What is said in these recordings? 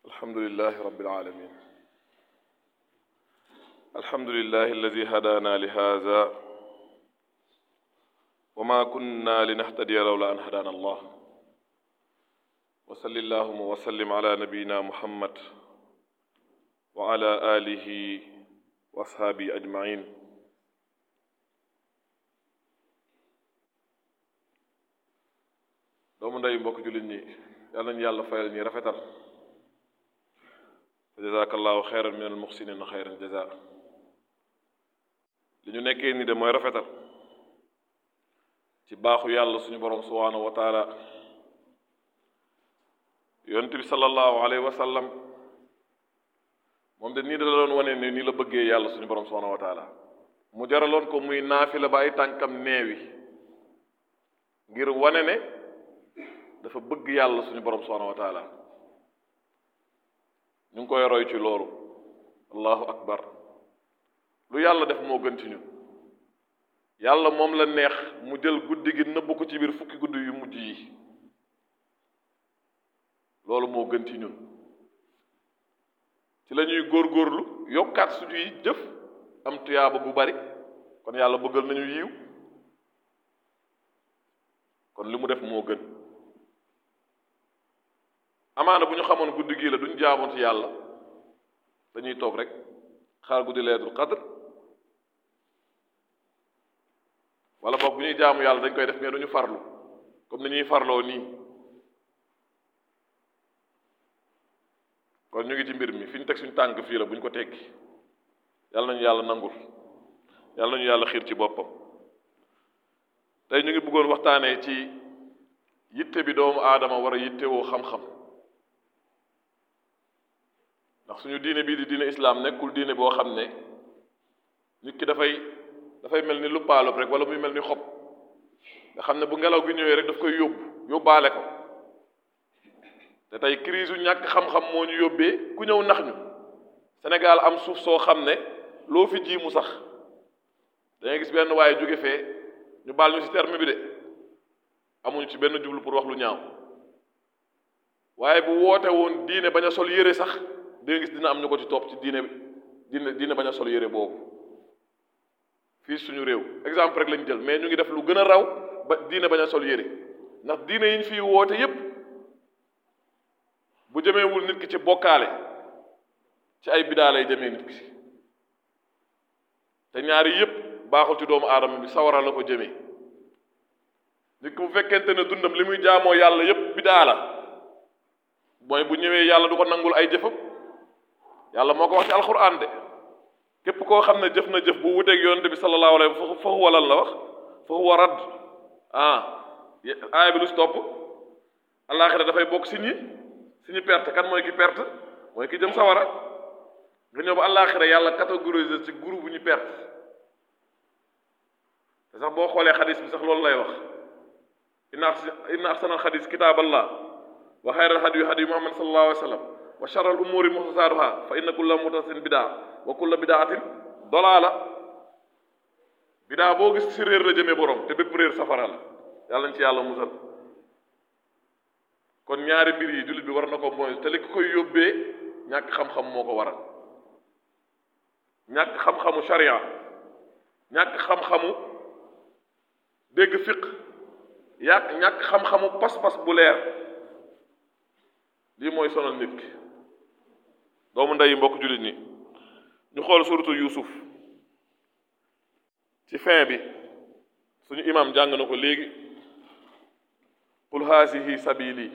الحمد لله رب العالمين الحمد لله الذي هدانا لهذا وما كنا لنهتدي لولا أن هدانا الله وصل اللهم وسلم على نبينا محمد وعلى آله وأصحابه أجمعين doomu ndey mbokk jullit ñi yàlla nañu yàlla fayal ñi rafetal jazakallahu xeyran min al muxsinin xeyran jaza li ñu nekkee ni de mooy rafetal ci baaxu yàlla suñu borom subhanahu wa taala yonent bi sallallahu alayhi wa sallam moom de nii da la doon wane ne nii la bëggee yàlla suñu borom subhanahu wa taala mu jaraloon ko muy naafila ba ay tànkam neewi ngir wane ne dafa bëgg yàlla suñu borom subhanahu wa taala ñu ngi koy roy ci loolu allahu akbar lu yàlla def moo gën ci ñun yàlla moom la neex mu jël guddi gi nëbb ko ci biir fukki guddi yu mujj yi loolu moo gën ci ñun ci la ñuy góorgóorlu yokkaat suñuy jëf am tuyaaba bu bari kon yàlla bëggal nañu yiw kon li mu def moo gën amaana bu ñu xamoon guddi gii la duñ jaamoon ci yàlla dañuy toog rek xaar guddi leetul qadr wala boog bu ñuy jaamu yàlla dañ koy def mais duñu farlu comme ni ñuy farloo nii kon ñu ngi ci mbir mi fi ñu teg suñu tànk fii la bu ñu ko teggi yàlla nañu yàlla nangul yàlla nañu yàlla xiir ci boppam tey ñu ngi bëggoon waxtaanee ci yitte bi doomu aadama war a yittewoo xam-xam ndax suñu diine bii di diine islaam nekkul diine boo xam ne nit ki dafay dafay mel ni lu paalub rek wala muy mel ni xob nga xam ne bu ngelaw gi ñëwee rek daf koy yóbbu yóbbaale ko te tey crise yu ñàkk xam-xam moo ñu yóbbee ku ñëw nax ñu Sénégal am suuf soo xam ne loo fi ji mu sax dangay gis benn waaye jóge fee ñu baal ñu ci terme bi de amuñu ci benn jublu pour wax lu ñaaw waaye bu woote woon diine bañ a sol yére sax da nga gis dina am ñu ko ci topp ci diine diine diine bañ a sol yére boobu fii suñu réew exemple rek lañ jël mais ñu ngi def lu gën a raw ba diine bañ a sol yére ndax diine yi ñu fiy woote yépp bu jëmeewul nit ki ci bokkaale ci ay bidaa lay jëmee nit ki te ñaari yépp baaxul ci doomu aadama bi sawara la ko jëmee nit ki bu fekkente ne dundam li muy jaamoo yàlla yépp bidaa la mooy bu ñëwee yàlla du ko nangul ay jëfam yàlla moo ko wax ci alxuraan de képp koo xam ne jëf na jëf bu wuteeg yonente bi sallallahu alayhi wa fa huwa lan la wax fa huwa radd ah aaya bi lu si topp alaaxira dafay bokk si ñi si ñi perte kan mooy ki perte mooy ki jëm sawara nga ñëw ba alaaxira yàlla catégoriser ci groupe bu ñu perte te sax boo xoolee xadis bi sax loolu lay wax inna inna ahsanal xadis kitaaballah wa xayral hadi hadi muhammad sallallahu alayhi wa sallam wa charal umuri muxtasaatuha fa inna kulla muxtasatin bidaa wa kulla bidaatin dolaala bidaa boo gis si réer la jëmee borom te bépp réer safara la yàlla nañ ci yàlla musal kon ñaari mbir yi jullit bi war na ko mooy te li ko koy yóbbee ñàkk xam-xam moo ko waral ñàkk xam-xamu sharia ñàkk xam-xamu dégg fiq yàq ñàkk xam-xamu pas-pas bu leer lii mooy sonal nit ki doomu ndeyi mbokk jullit ñi ñu xool suratu Yuusuf ci fin bi suñu imam jàng na ko léegi qul haasihi sabili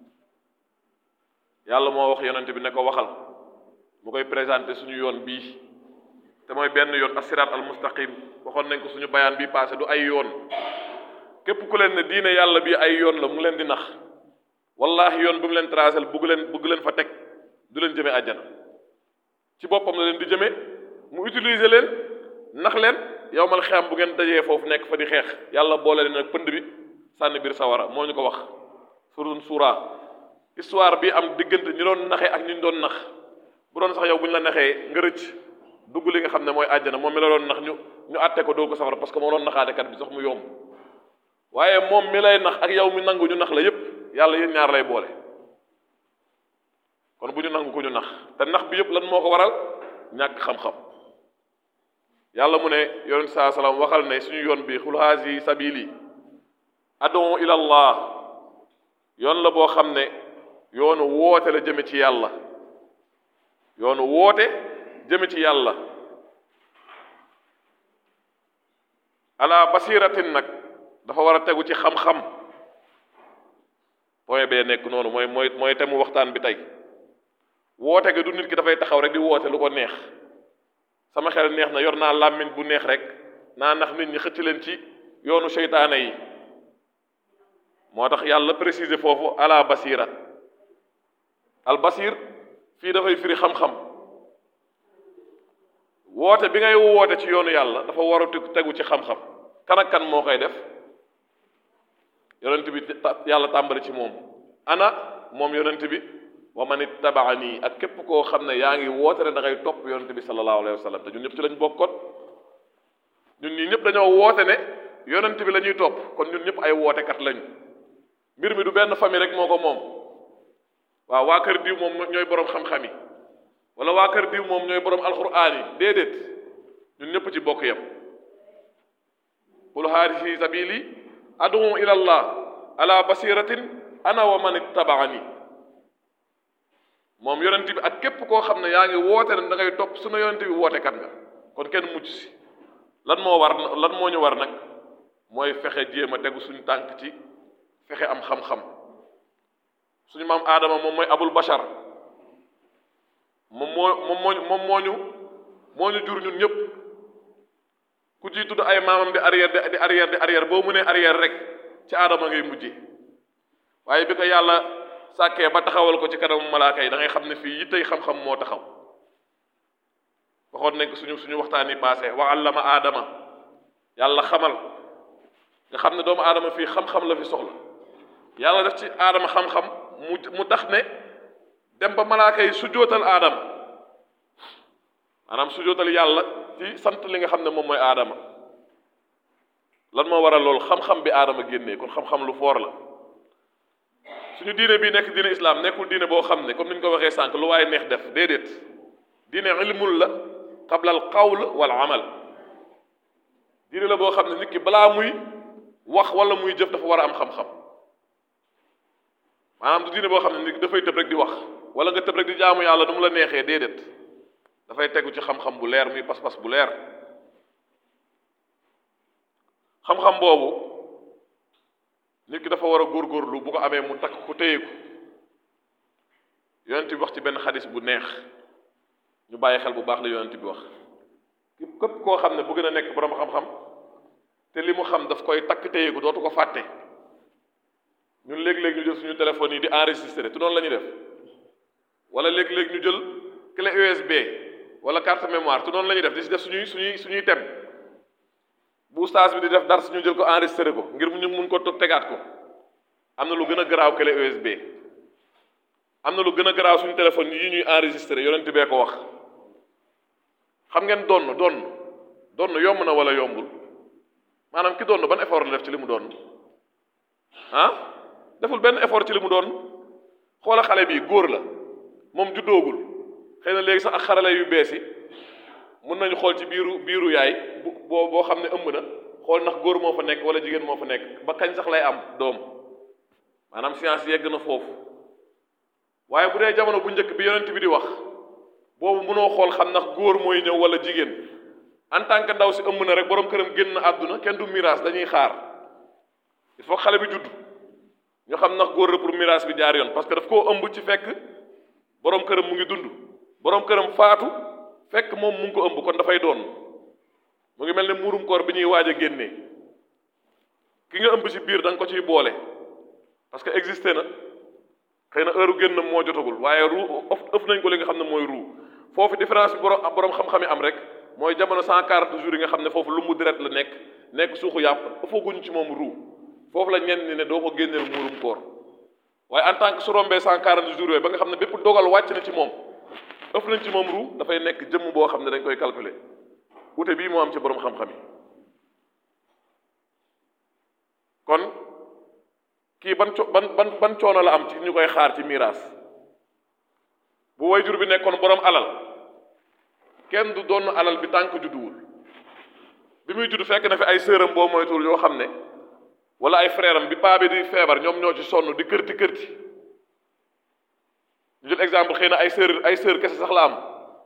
yàlla moo wax yonent bi ne ko waxal mu koy présenté suñu yoon bii te mooy benn yoon asirat al mustaqim waxoon nañ ko suñu bayaan bi passé du ay yoon képp ku leen ne diine yàlla bi ay yoon la mu leen di nax wallahi yoon bu mu leen tracé bugg leen bugg leen fa teg du leen jëmee àjjana ci boppam la leen di jëmee mu utiliser leen nax leen yow mal xam bu ngeen dajee foofu nekk fa di xeex yàlla boole leen ak pënd bi sànni biir sawara moo ñu ko wax surun suura histoire bi am diggante ñi doon naxee ak ñi ñu doon nax bu doon sax yow bu ñu la naxee nga rëcc dugg li nga xam ne mooy àjjana moom mi la doon nax ñu ñu àtte ko doo ko safara parce que moo doon naxaatekat bi sax mu yomb waaye moom mi lay nax ak yow mi nangu ñu nax la yépp yàlla yéen ñaar lay boole kon bu ñu nangu ko ñu nax te nax bi yëpp lan moo ko waral ñàkk xam-xam yàlla mu ne yonent saa salaam waxal ne suñu yoon bi xul haasi sabili adon ila allah yoon la boo xam ne yoonu woote la jëme ci yàlla yoonu woote jëme ci yàlla ala basiratin nag dafa war a tegu ci xam-xam point bee nekk noonu mooy mooy mooy temu waxtaan bi tey woote ga du nit ki dafay taxaw rek di woote lu ko neex sama xel neex na yor naa làmmiñ bu neex rek naa nax nit ñi xëcc leen ci yoonu seytaane yi moo tax yàlla préciser foofu ala basira al basir fii dafay firi xam-xam woote bi ngay woote ci yoonu yàlla dafa war a tegu ci xam-xam kan ak kan moo koy def yonent bi yàlla tàmbali ci moom ana moom yonent bi wa man ittabaani ak képp koo xam ne yaa ngi woote ne da ngay topp yonent bi sallallahu alayhi wa sallam te ñun ñëpp ci lañ bokkoon ñun ñii ñëpp dañoo woote ne yonent bi la ñuy topp kon ñun ñëpp ay wootekat lañ mbir mi du benn famille rek moo ko moom waaw waa kër diw moom ñooy borom xam-xam yi wala waa kër diw moom ñooy borom alxuraan yi déedéet ñun ñëpp ci bokk yam qul haadihi sabili adu ila allah ala basiratin ana wa man ittabaani moom yonent bi ak képp koo xam ne yaa ngi woote ne da ngay topp sunu yonent bi wootekat nga kon kenn mucc si lan moo war lan moo ñu war nag mooy fexe jéem a tegu suñu tànk ci fexe am xam-xam suñu maam aadama moom mooy abul bashar moom moo moom moo moom moo ñu moo ñu jur ñun ñëpp ku ciy tudd ay maamam di arrière di arrière di arrière boo mënee arrière rek ci aadama ngay mujjee waaye bi ko yàlla sàkkee ba taxawal ko ci kanamu malaaka yi da ngay xam ne fii yittey xam-xam moo taxaw waxoon nañ ko suñu suñu waxtaan yi passé wa allama aadama yàlla xamal nga xam ne doomu aadama fii xam-xam la fi soxla yàlla def ci aadama xam-xam mu mu tax ne dem ba malaaka yi sujootal aadama maanaam sujootal yàlla ci sant li nga xam ne moom mooy aadama lan moo waral loolu xam-xam bi aadama génnee kon xam-xam lu foor la suñu diine bii nekk diine islam nekkul diine boo xam ne comme ni ñu ko waxee sànq lu waaye neex def déedéet diine ilmul la qabla al qawl wal amal diine la boo xam ne nit ki balaa muy wax wala muy jëf dafa war a am xam-xam maanaam du diine boo xam ne nit dafay tëb rek di wax wala nga tëb rek di jaamu yàlla nu mu la neexee déedéet dafay tegu ci xam-xam bu leer muy pas-pas bu leer xam-xam boobu nit ki dafa war a góorgóorlu bu ko amee mu takk ku téye ko yonent bi wax ci benn xadis bu neex ñu bàyyi xel bu baax la yonent bi wax képp koo xam ne bu gën a nekk borom xam-xam te li mu xam daf koy takk téye ko dootu ko fàtte ñun léeg-léeg ñu jël suñu téléphone yi di enregistré te noonu la ñuy def wala léeg-léeg ñu jël clé USB wala carte mémoire te noonu la ñuy def di si def suñuy suñuy suñuy tem bu ustaas bi di def dara suñu jël ko enregistré ko ngir ñu mun ko tegaat ko am na lu gën a garaaw clé USB am na lu gën a garaaw suñu téléphone yi ñuy enregistré yonent bee ko wax xam ngeen donn donn donn yomb na wala yombul maanaam ki donn ban effort la def ci li mu doon ah deful benn effort ci li mu doon xoola xale bi góor la moom juddoogul xëy na léegi sax ak xarale yu bees yi mun nañu xool ci biiru biiru yaay bu boo boo xam ne ëmb na xool ndax góor moo fa nekk wala jigéen moo fa nekk ba kañ sax lay am doom maanaam science yegg na foofu waaye bu dee jamono bu njëkk bi yonent bi di wax boobu mënoo xool xam ndax góor mooy ñëw wala jigéen en tant que ndaw si ëmb na rek borom këram génn àdduna kenn du miraas dañuy xaar il faut xale bi judd ñu xam ndax góor la pour miraas bi jaar yoon parce que daf koo ëmb ci fekk borom këram mu ngi dund borom këram faatu fekk moom mu ngi ko ëmb kon dafay doon mu ngi mel ne muurum koor bi ñuy waaj a génnee ki nga ëmb ci biir da nga ko ciy boole parce que existé na xëy na heure génn moo jotagul waaye ruu ëf nañ ko li nga xam ne mooy ruu foofu différence bi borom borom xam-xam yi am rek mooy jamono cent quarante jours yi nga xam ne foofu lu mu deret la nekk nekk suuxu yàpp ëffaguñ ci moom ruu foofu la ñenn ni ne doo ko génneel muurum koor waaye en tant que su rombee cent quarante jours yooyu ba nga xam ne bépp dogal wàcc na ci moom ëf nañ ci moom ruu dafay nekk jëmm boo xam ne dañ koy calculer wute bii moo am ci borom xam-xam yi kon kii ban co ban ban ban coono la am ci ñu koy xaar ci miraas bu wayjur bi nekkoon borom alal kenn du doon alal bi tànk judduwul bi muy judd fekk na fi ay sëram boo moytuwul yoo xam ne wala ay frère am bi paa bi di feebar ñoom ñoo ci sonn di kërti kërti ñu jël exemple xëy na ay sœur ay sœur kese sax la am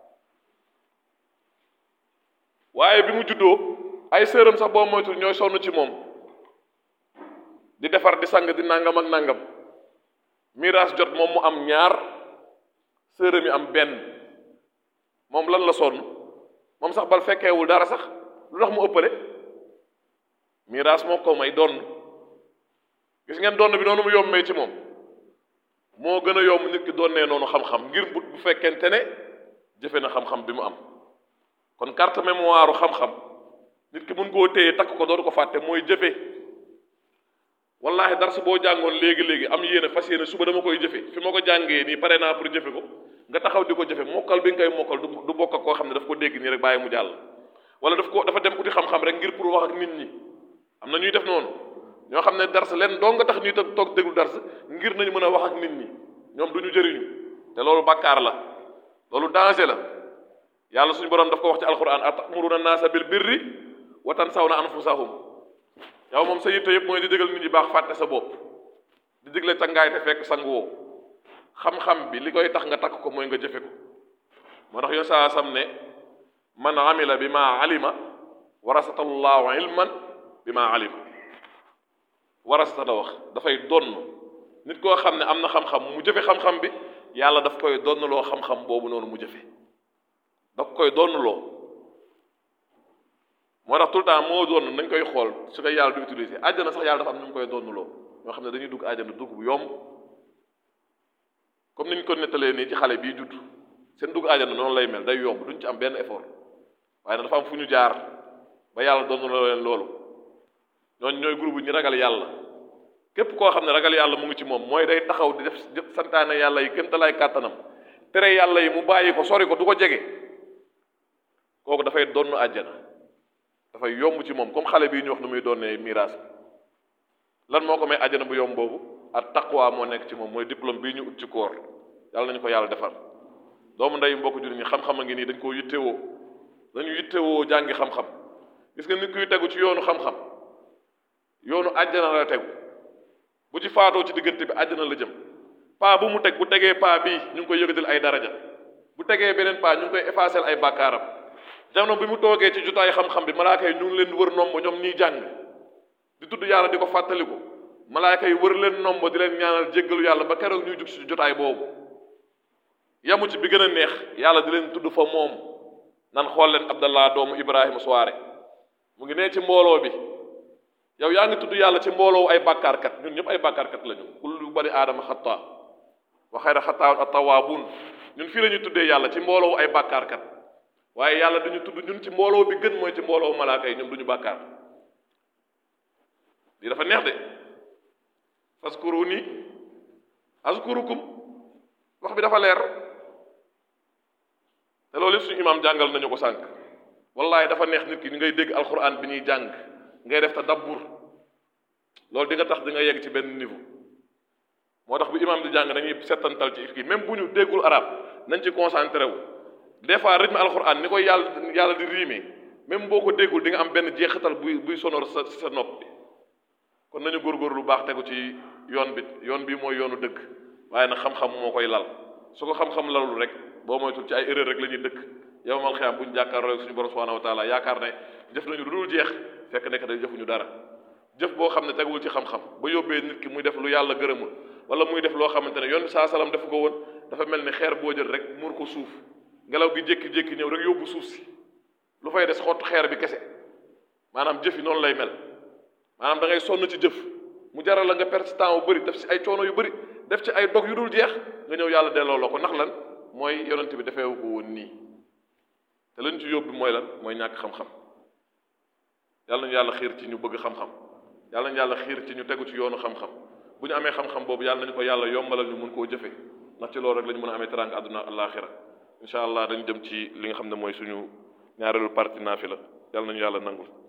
waaye bi mu juddoo ay sëram sax boo moytuwul ñooy sonn ci moom di defar di sang di nangam ak nangam miraas jot moom mu am ñaar sëram yi am benn moom lan la sonn moom sax bal fekkeewul dara sax lu tax mu ëppale miraas moo ko may donn gis ngeen donn bi noonu mu yombee ci moom moo gën a yomb nit ki donnee noonu xam-xam ngir bu bu fekkente ne jëfe na xam-xam bi mu am kon carte mémoire xam-xam nit ki mun koo téye takk ko dootu ko fàtte mooy jëfe wallahi dars boo jàngoon léegi-léegi am yéene fas yéene suba dama koy jëfe fi ma ko jàngee nii pare naa pour jëfe ko nga taxaw di ko jëfe mokkal bi nga koy mokkal du du bokk ak koo xam ne daf ko dégg nii rek bàyyi mu jàll wala daf ko dafa dem uti xam-xam rek ngir pour wax ak nit ñi am na ñuy def noonu ñoo xam ne dars leen doo nga tax ñuy toog toog déglu dars ngir nañu mën a wax ak nit ñi ñoom du ñu jëriñu te loolu bàkkaar la loolu danger la yàlla suñu borom daf ko wax ci alquran atamuruna naasa bil birri wa tansawna anfusahum yow moom sa yitte yëpp mooy di digal nit ñi baax fàtte sa bopp di digle cangaay te fekk sangu woo xam-xam bi li koy tax nga takk ko mooy nga jëfe ko moo tax yoon saa sam ne man amila bi ma alima warasata llahu ilman bi ma alima warasata la wax dafay donn nit koo xam ne am na xam-xam mu jëfe xam-xam bi yàlla daf koy donnloo xam-xam boobu noonu mu jëfe daf koy donnloo moo tax tout le temps moo doon nañ koy xool su koy yàlla du utiliser àjjana sax yàlla dafa am ñu mu koy donnloo ñoo xam ne dañuy dugg àjjana dugg bu yomb comme niñ ko nettalee nii ci xale bii judd seen dugg àjjana noonu lay mel day yomb duñ ci am benn effort waaye nag dafa am fu ñu jaar ba yàlla donnloo leen loolu ñooñu ñooy groupe ñi ragal yàlla képp koo xam ne ragal yàlla mu ngi ci moom mooy day taxaw di def santaane yàlla yi kéem talaay kàttanam tere yàlla yi mu bàyyi ko sori ko du ko jege kooku dafay donn àjjana dafay yomb ci moom comme xale bii ñu wax nu muy doonee miraas lan moo ko may àjjana bu yomb boobu ak taqwa moo nekk ci moom mooy diplôme bii ñu ut ci koor yàlla nañu ko yàlla defar doomu ndey mbokk jullit ñi xam-xam a ngi nii dañ koo yittewoo dañu yittewoo jàngi xam-xam gis nga nit kuy tegu ci yoonu xam-xam yoonu àjjana la tegu bu ci faatoo ci diggante bi àjjana la jëm paa bu mu teg bu tegee paa bii ñu ngi koy yëgatal ay daraja bu tegee beneen paa ñu ngi koy effacer ay bàkkaaram jamono bi mu toogee ci jotaay xam-xam bi malaaka yi ñu ngi leen wër nombo ñoom ñiy jàng di tudd yàlla di ko fàttaliku malaaka yi wër leen nombo di leen ñaanal jéggalu yàlla ba keroog ñuy jug ci jotaay boobu yamu ci bi gën a neex yàlla di leen tudd fa moom nan xool leen abdallah doomu ibrahima soare mu ngi nee ci mbooloo bi yow yaa ngi tudd yàlla ci mbooloo ay bàkkaarkat ñun ñëpp ay bàkkaarkat lañu kullu bani aadama xataa wa xayra xataa attawaabuun ñun fii la ñuy tuddee yàlla ci mbooloo ay bàkkaarkat waaye yàlla duñu tudd ñun ci mbooloo bi gën mooy ci mbooloo malaaka yi ñoom duñu bàkkaar lii dafa neex de faskuruni askurukum wax bi dafa leer te loolu yëpp suñu imaam jàngal nañu ko sànq wallahi dafa neex nit ki ñu ngay dégg alquran bi ñuy jàng ngay def tadabbur loolu di nga tax di nga yegg ci benn niveau moo tax bu imaam di jàng dañuy settantal ci kii même bu ñu déggul arab nañ ci concentré wu des fois rythme alquran ni koy yàlla yàlla di riime même boo ko déggul di nga am benn jeexital buy buy sonor sa sa nopp bi kon nañu góorgóorlu lu baax tegu ci yoon bi yoon bi mooy yoonu dëgg waaye nag xam-xam moo koy lal su ko xam-xam lalul rek boo moytul ci ay erreur rek la ñuy dëkk yow mal xiyaam bu ñu jàkkaarloo suñu borom subhanahu wa taala yaakaar ne jëf nañu lu dul jeex fekk nekk day jëfuñu dara jëf boo xam ne tegul ci xam-xam ba yóbbee nit ki muy def lu yàlla gërëmul wala muy def loo xamante ne yoon bi saa salaam defu ko woon dafa mel ni xeer boo jël rek muur ko suuf ngelaw gi jékki-jékki ñëw rek yóbbu suuf si lu fay des xottu xeer bi kese maanaam jëf yi noonu lay mel maanaam da ngay sonn ci jëf mu jaral la nga perte temps bu bëri def ci ay coono yu bëri def ci ay dog yu dul jeex nga ñëw yàlla delloo la ko ndax lan mooy yonent bi defeewu ko woon nii te lañ ci yóbbu mooy lan mooy ñàkk xam-xam yàlla nañu yàlla xiir ci ñu bëgg xam-xam yàlla nañu yàlla xiir ci ñu tegu ci yoonu xam-xam bu ñu amee xam-xam boobu yàlla nañu ko yàlla yombalal ñu mun koo jëfe ndax ci loolu rek la ñu mën a amee teraanga àdduna àllaaxira incha allah dañu jëm ci li nga xam ne mooy suñu ñaareelu parti naafila yàlla nañu yàlla nangul